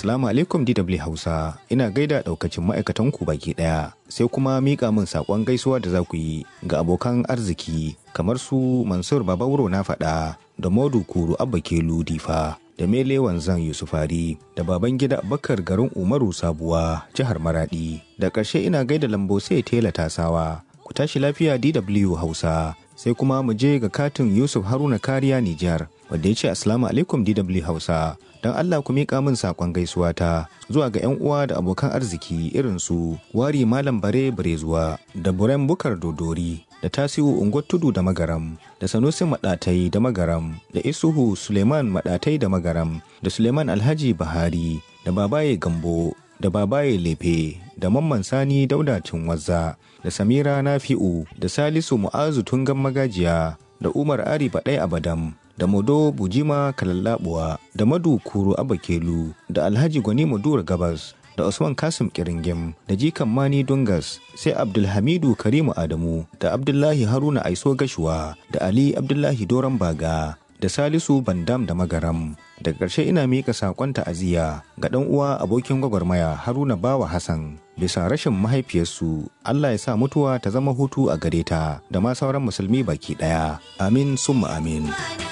Assalamu alaikum DW Hausa, ina gaida ɗaukacin ma'aikatan ku baki ɗaya, sai kuma miƙa min saƙon gaisuwa da za ku yi ga abokan arziki kamar su Mansur Babauro na faɗa da Modu Kuru Abba Kelu Difa. da Mele Wanzan Yusufari da baban gida Bakar garin Umaru Sabuwa jihar Maradi. Da ƙarshe ina gaida lambo sai tela tasawa. Ku tashi lafiya DW Hausa. Sai kuma mu je ga katin Yusuf Haruna Kariya Nijar wanda ya ce Assalamu alaikum DW Hausa. Don Allah ku miƙa min saƙon gaisuwa ta zuwa ga 'yan uwa da abokan arziki irin su Wari Malam Bare Barezuwa da Buren Bukar Dodori da Tasiu Unguwar Tudu da Magaram da Sanusi Maɗatai da Magaram da Isuhu Suleiman Maɗatai da Magaram da Suleiman Alhaji Bahari da Babaye Gambo da Babaye Lefe da Mamman Sani Dauda Cinwazza da Samira Nafi'u da Salisu Mu'azu Tungan Magajiya da Umar Ari Baɗai Abadam da Modo Bujima Kalallabuwa da Madu Kuru Abakelu da Alhaji Gwani Madura Gabas da Usman Kasim Kiringim da Jikan Mani Dungas sai Abdulhamidu Karimu Adamu da Abdullahi Haruna Aiso Gashuwa da Ali Abdullahi Doron Baga da Salisu Bandam da Magaram. Daga ƙarshe ina miƙa saƙon ta'aziyya ga ɗan uwa abokin gwagwarmaya Haruna Bawa Hassan bisa rashin mahaifiyarsu Allah ya sa mutuwa ta zama hutu a gare ta da ma sauran musulmi baki ɗaya. Amin summa amin.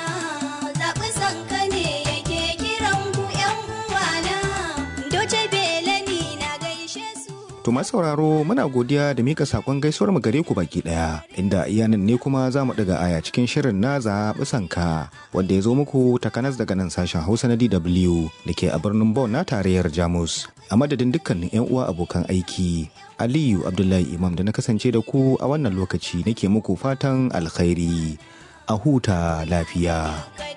To masu sauraro muna godiya da mika sakon gaisuwar mu gare ku baki daya inda iyanan ne kuma za mu daga aya cikin shirin na zaɓi sanka wanda ya zo muku takanas daga nan sashen Hausa na DW da ke a birnin Bonn na tarayyar Jamus. A madadin dukkanin 'yan uwa abokan aiki Aliyu Abdullahi Imam da na kasance da ku a wannan lokaci nake muku fatan alkhairi a huta lafiya.